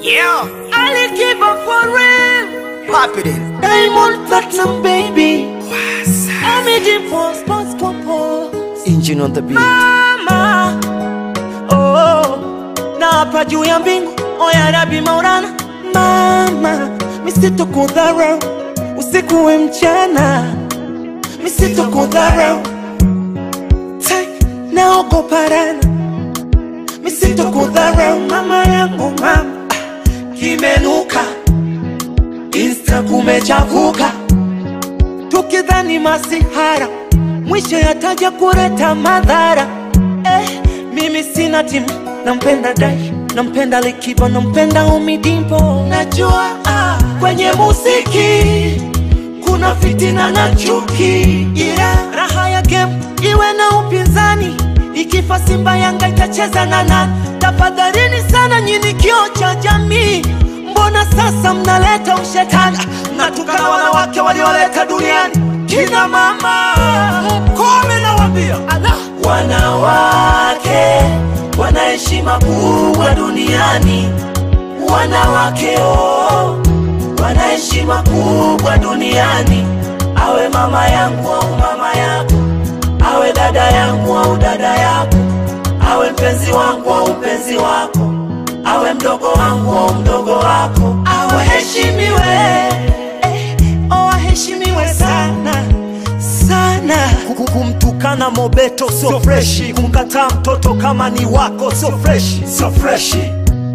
Yeah, Ali Kiba for real. pop it in. Diamond Platinum baby. Amity Pose Pose Pose. Engine on the beat. Mama. Oh. Na hapa juu ya mbingu. Oya Rabi Maulana. Mama. Misito kudharau. Usiku we mchana. Misito kudharau. Tai. Naogopa rana. Misito kudharau. Mama yangu mama. Kimenuka. Insta kumechafuka tukidhani masihara mwisho yataja kuleta madhara eh, mimi sina timu nampenda dai nampenda likiba nampenda umidimpo najua ah, kwenye muziki kuna fitina na chuki ila raha ya game iwe na upinzani ikifa simba yanga itacheza na nani tafadhalini sana nyini kio cha jamii mbona sasa mnaleta ushetani mnatukana wanawake walioleta duniani kina mama kome nawambia wanawake wana heshima kubwa duniani wanawake oh, wana heshima kubwa duniani awe mama yangu au mama yako awe dada yangu au dada yako awe mpenzi wangu au mpenzi wako awe mdogo wangu au mdogo wako awaheshimiwe eh, oh, aheshimiwe sana sana Kuku- kumtukana mobeto sio freshi kumkataa mtoto kama ni wako sio freshi sio freshi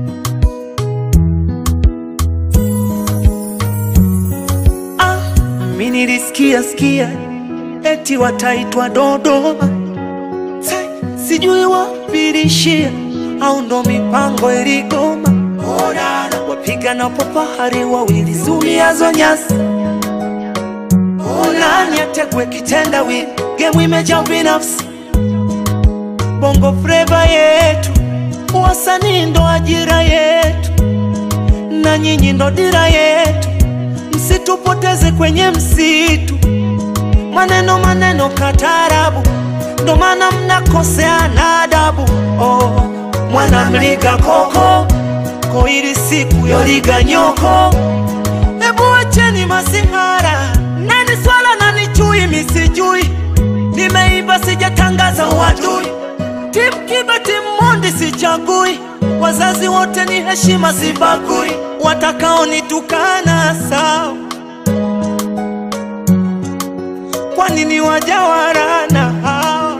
ah, mi nilisikia sikia eti wataitwa Dodoma Sai, sijui wapilishia au ndo mipango iligoma Orara, wapiga na popahari wawili zuiazo nyasi nani ategwe kitendawili gemu imejaa binafsi bongo freva yetu wasanii ndo ajira yetu na nyinyi ndo dira yetu msitupoteze kwenye msitu maneno maneno katarabu ndo maana mnakoseana adabu oh, mwanamliga koko koili siku yoliga nyoko Hebu wacheni masihara, nani swala nani chui, misijui nimeiba, sijatangaza uadui. Timu Kiba, timu Mondi sichagui, wazazi wote ni heshima, sibagui. Watakaonitukana sawa, kwani ni wajawarana hawa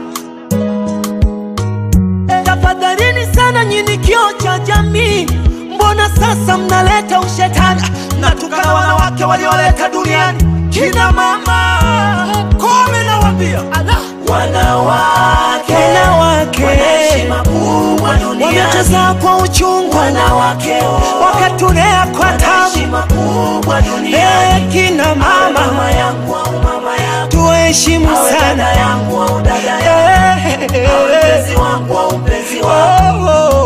tafadhalini sana nyini kio cha jamii mbona sasa mnaleta ushetani mnatukana wanawake walioleta duniani kina mama kome nawambia wanawake wanawake wametuzaa kwa uchungu wanawake wakatulea kwa tabu Eh, kina mama tuheshimu sana Eh, eh, eh. Oh, oh.